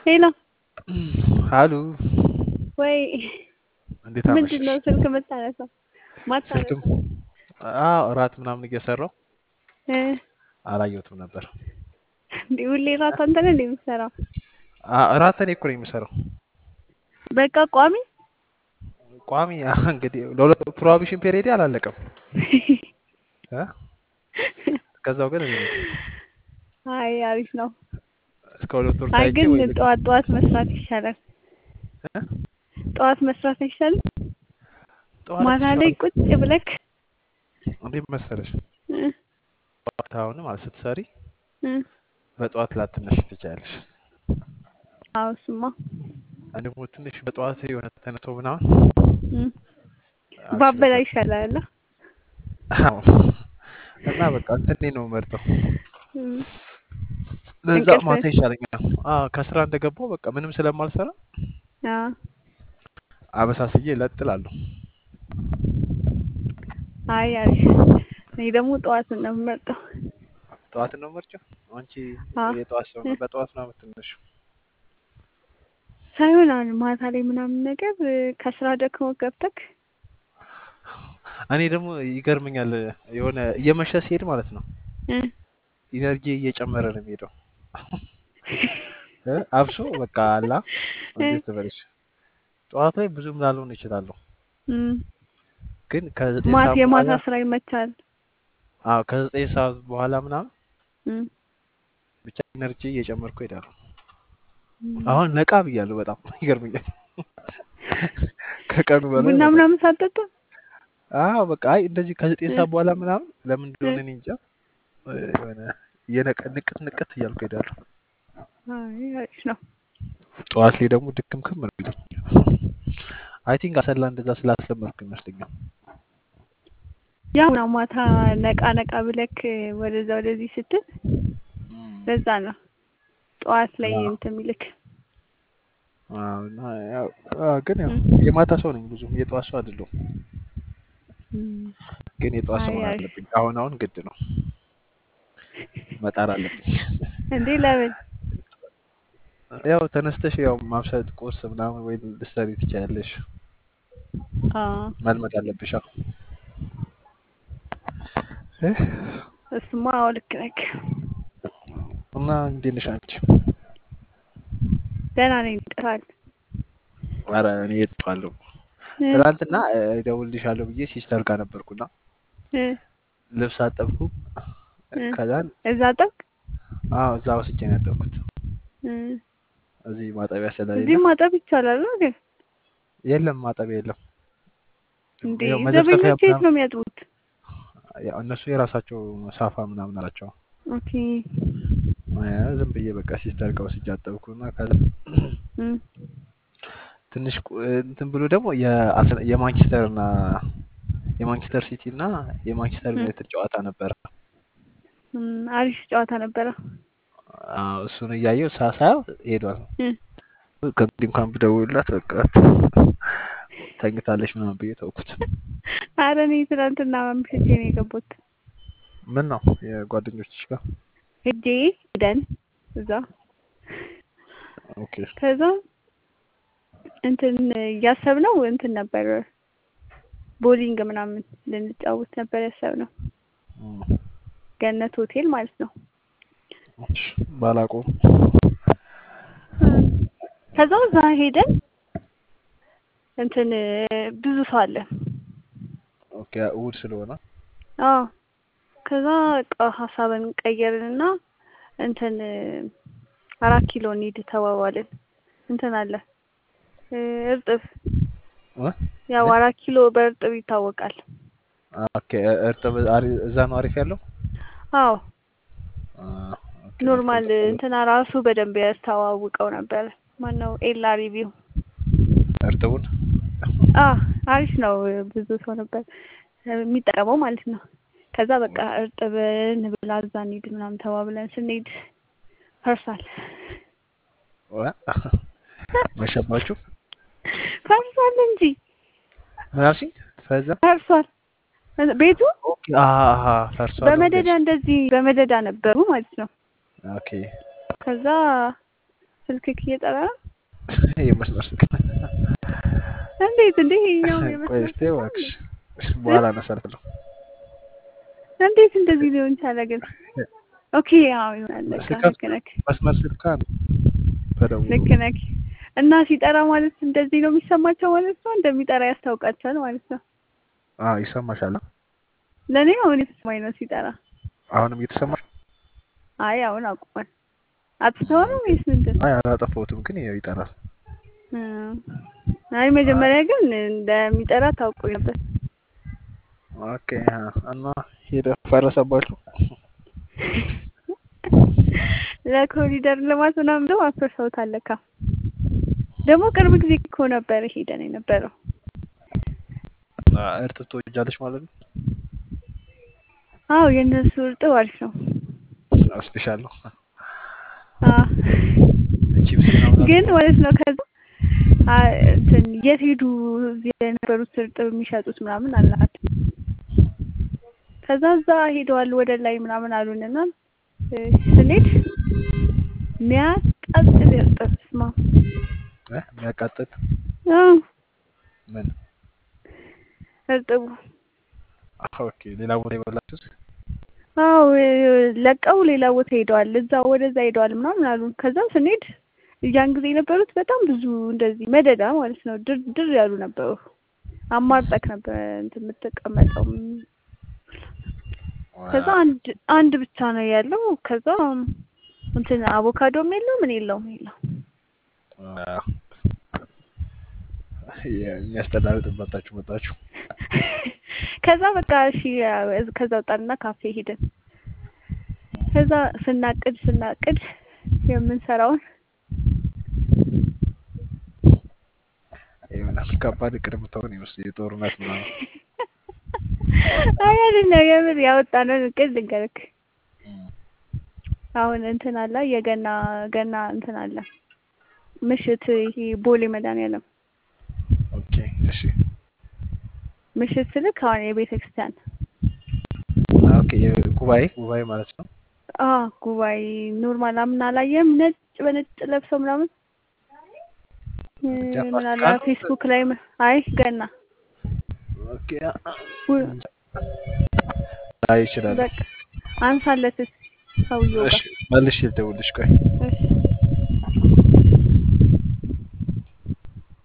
ሄሎ አሉ ወይ እንዴት ምንድን ነው አመሸሽ? ስልክ የምታነሳው? ስልክም ማታነሳው አዎ እራት ምናምን እየሰራው እ አላየሁትም ነበር። እንዴ ሁሌ ራት አንተ ነህ እንዴ የምትሰራው? አ- እራት እኔ እኮ ነኝ የምሰራው። በቃ ቋሚ ቋሚ እንግዲህ ለሁለት ፕሮባቢሽን ፔሪዮድ አላለቀም እ? እስከዛው ግን እኔ ነኝ አይ አሪፍ ነው። እስከ ሁለት ወር አይ ታይቼ ግን ወይ ልክ ጠዋት ጠዋት መስራት ይሻላል። እ? ጠዋት መስራት አይሻልም? ጠዋት ማታ ላይ ይሻላል። ቁጭ ብለክ እንዴት መሰለሽ እ ጠዋት አሁን ማለት ስትሰሪ እ በጠዋት ላትነሽ ትችያለሽ። አዎ እሱማ እኔ ደግሞ ትንሽ በጠዋት የሆነ ተነስቶ ምናምን እ አልችልም ባበላ ነበር። ይሻላል። አዎ እና በቃ እንትኔ ነው መርጠው እ ለዛ እንቅልፍ ማታ ይሻለኛል። አዎ ከስራ እንደገባው በቃ ምንም ስለማልሰራ አዎ አበሳስዬ እለጥላለሁ። አይ አሪፍ። እኔ ደግሞ ጠዋትን ነው የምመርጠው። ጠዋት ነው ምርጫው። አንቺ አዎ የጠዋት ሰው እ ነው። በጠዋት ነው የምትነሺው። ሳይሆን አሁን ማታ ላይ ምናምን ነገር እ ከስራ ደክሞ ገብተክ እኔ ደግሞ ይገርመኛል የሆነ እየመሸ ሲሄድ ማለት ነው እ ኢነርጂ እየጨመረ ነው የሚሄደው። እ አብሶ በቃ አላ እ እንዴት ትበልሽ ጠዋት ላይ ብዙም ላልሆን ይችላለሁ፣ እ ግን ከዘጠኝ ማታ ሰዓት የማታ በኋላ ስራ ይመቻል። አዎ ከዘጠኝ ሰዓት በኋላ ምናምን እ ብቻ ኢነርጂ እየጨመርኩ ሄዳለሁ። እ አሁን ነቃ ብያለሁ። በጣም ይገርመኛል ከቀኑ በላይ ቡና በጣም ምናምን ሳትጠጣ አዎ በቃ አይ እንደዚህ ከዘጠኝ እ ሰዓት በኋላ ምናምን ለምን እ እንደሆነ እኔ እንጃ እ የሆነ እየነቀ ንቅት ንቅት እያልኩ ሄዳለሁ። አይ አሪፍ ነው። ጠዋት ላይ ደግሞ ድክም ክም ነው የሚለኝ። አይ ቲንክ አሰላ እንደዛ ስላስለመድኩ ይመስለኛል። ያው ነው ማታ ነቃ ነቃ ብለክ ወደዛ ወደዚህ ስትል እም፣ ለዛ ነው ጠዋት ላይ አዎ እንትን የሚልክ አዎ፣ እና ያው አዎ፣ ግን ያው እ የማታ ሰው ነኝ ብዙም የጠዋት ሰው አይደለሁም። እ ግን የጠዋት ሰው አይ መሆን አሪፍ አለብኝ። አሁን አሁን ግድ ነው መጣር አለብኝ። እንዴ ለምን ያው ተነስተሽ ያው ማብሰል ቁርስ ምናምን ወይ ልትሰሪ ትችያለሽ። አዎ መልመድ አለብሽ። አዎ እ? እሱማ አዎ ልክ ነክ እና እንዴት ነሽ አንቺ? ደህና ነኝ ጥራል ኧረ እኔ እጠዋለሁ። እ ትናንትና እ፣ እደውልልሻለሁ ብዬ ሲስተር ጋር ነበርኩና እ ልብስ አጠብኩ። እ ከዛን እዛ ጠብቅ አዎ እዛ ወስጄ ነው ያጠብኩት። እ እዚህ ማጠቢያ ስለሌለ እዚህ ማጠብ ይቻላል ነው ግን የለም ማጠቢያ የለም። እንዴ ያው መዘፍዘፊያ ዘበኞች የት ምናምን ነው የሚያጥቡት? ያው እነሱ የራሳቸው ሳፋ ምናምን አላቸው። ኦኬ እ፣ ዝም ብዬ በቃ ሲስተር ጋር ወስጄ አጠብኩና ከዛ እ ትንሽ ቆ- እንትን ብሎ ደግሞ የአስ- የማንቸስተር እና የማንቸስተር ሲቲ እና የማንቸስተር እ ዩናይትድ ጨዋታ ነበረ። እም፣ አሪፍ ጨዋታ ነበረ። አዎ፣ እሱን እያየሁ ሳሳየው ሄዷል። እ ከእንግዲህ እንኳን ብደውልላት በቃ ተኝታለች ምናምን ብዬ ተውኩት። አረ እኔ ትናንትና አምሽቼ ነው የገባሁት። ምን ነው የጓደኞችሽ ጋር? ሄጄ ሄደን እዛ ኦኬ ከዛ እንትን እያሰብነው እንትን ነበር ቦሊንግ ምናምን ልንጫወት ነበር ያሰብነው እም፣ ገነት ሆቴል ማለት ነው። እሺ፣ ባላቆም እ ከዛ እዛ ሄደን እንትን ብዙ ሰው አለ። ኦኬ እሑድ ስለሆነ አዎ ከዛ በቃ ሀሳብን ቀየርንና እንትን አራት ኪሎ እንሂድ ተባባልን። እንትን አለ እ እርጥብ እ? ያው ምን? አራት ኪሎ በእርጥብ ይታወቃል። ኦኬ እርጥብ አሪ- እዛ ነው አሪፍ ያለው። አዎ አ፣ ኦኬ ኖርማል እርጥብ እንትና ራሱ በደንብ ያስተዋውቀው ነበር። ማነው ኤላ ሪቪው እርጥቡን አ አሪፍ ነው። ብዙ ሰው ነበር የሚጠቀመው ማለት ነው። ከዛ በቃ እርጥብ እንብላ እዛ እንሂድ ምናምን ተባብለን ስንሄድ ፈርሷል። እ? መሸባችሁ ፈርሷል እንጂ ምን አልሽኝ? ፈዛ ፈርሷል። ቤቱ ኦኬ አሃ ፈርሷል። በመደዳ እንደዚህ በመደዳ ነበሩ ማለት ነው። ኦኬ ከዛ ስልክክ እየጠራ ነው? የመስመር ስልክ እንዴት እንዴ? ይኸኛው ቆይ የመስመር እስኪ ስልክ ነው እባክሽ እንዴ? በኋላ አነሳለሁ። እንዴት እንደዚህ ሊሆን ቻለ ግን? ኦኬ ያው ይሆናል። በቃ ስልክ ልክ ነክ መስመር ስልክ ነው ተደውሎ ልክ ነክ። እና ሲጠራ ማለት እንደዚህ ነው የሚሰማቸው ማለት ነው። እንደሚጠራ ያስታውቃቸዋል ማለት ነው። አዎ ይሰማሻል። ለእኔ አሁን የተሰማኝ ነው ሲጠራ። አሁንም እየተሰማሽ አይ አሁን አቁሟል። አጥፍተው ነው ወይስ ምንድን? አይ አላጠፋሁትም፣ ግን ያው ይጠራል። እም፣ አይ መጀመሪያ ግን እንደሚጠራ ታውቁ ነበር። ኦኬ እና ሄደ ፈረሰባችሁ? ለኮሪደር ልማት ምናምን ደግሞ አፍርሰውታል ለካ። ደግሞ ቅርብ ጊዜ እኮ ነበር ሄደን የነበረው። እርጥብ ትወጃለሽ ማለት ነው? አዎ የእነሱ እርጥብ አሪፍ ነው። ስፔሻል ነው። አዎ ቺፕስ ምናምን ግን ማለት ነው ከዛ አ እንትን የት ሄዱ እዚህ የነበሩት እርጥብ የሚሸጡት ምናምን አልናቸው። ከዛ እዛ ሄደዋል ወደ ላይ ምናምን አሉንና እ ስንሄድ የሚያቃጥል እርጥብ ስማ እ የሚያቃጥል አዎ ምን? እርጥቡ ኦኬ ሌላ ቦታ የበላችሁት? አዎ ለቀው ሌላ ቦታ ሄደዋል፣ እዛ ወደዛ ሄደዋል ምናምን አሉን። ከዛ ስንሄድ ያን ጊዜ የነበሩት በጣም ብዙ እንደዚህ መደዳ ማለት ነው ድር ድር ያሉ ነበሩ። አማርጠክ ነበር እንትን የምትቀመጠው። ከዛ አንድ አንድ ብቻ ነው ያለው። ከዛ እንትን አቮካዶም የለው ምን የለውም የለው። አዎ። የሚያስጠላ እርጥብ በልታችሁ መጣችሁ። ከዛ በቃ እሺ ከዛ ወጣንና ካፌ ሄድን። ከዛ ስናቅድ ስናቅድ የምንሰራውን የሆነ ከባድ እቅድ የምታሆን ይመስል የጦርነት ምናምን አይ አይደለም የምር ያወጣነውን እቅድ ልንገርክ። አሁን እንትን አለ የገና ገና እንትን አለ ምሽት ይሄ ቦሌ መድኃኒዓለም ኦኬ እሺ ምሽት ስልክ አሁን የቤተ ክርስቲያን ኦኬ ጉባኤ ጉባኤ ማለት ነው። አ ጉባኤ ኖርማል አምና አላየህም? ነጭ በነጭ ለብሰው ምናምን እ ጃፓን ምን አለ ካሉ ፌስቡክ ላይ ም- አይ ገና ኦኬ ው- ላይ ይችላል። በቃ አንሳለት ሰውየው እሺ ጋር መልሼ ልደውልልሽ ቆይ እሺ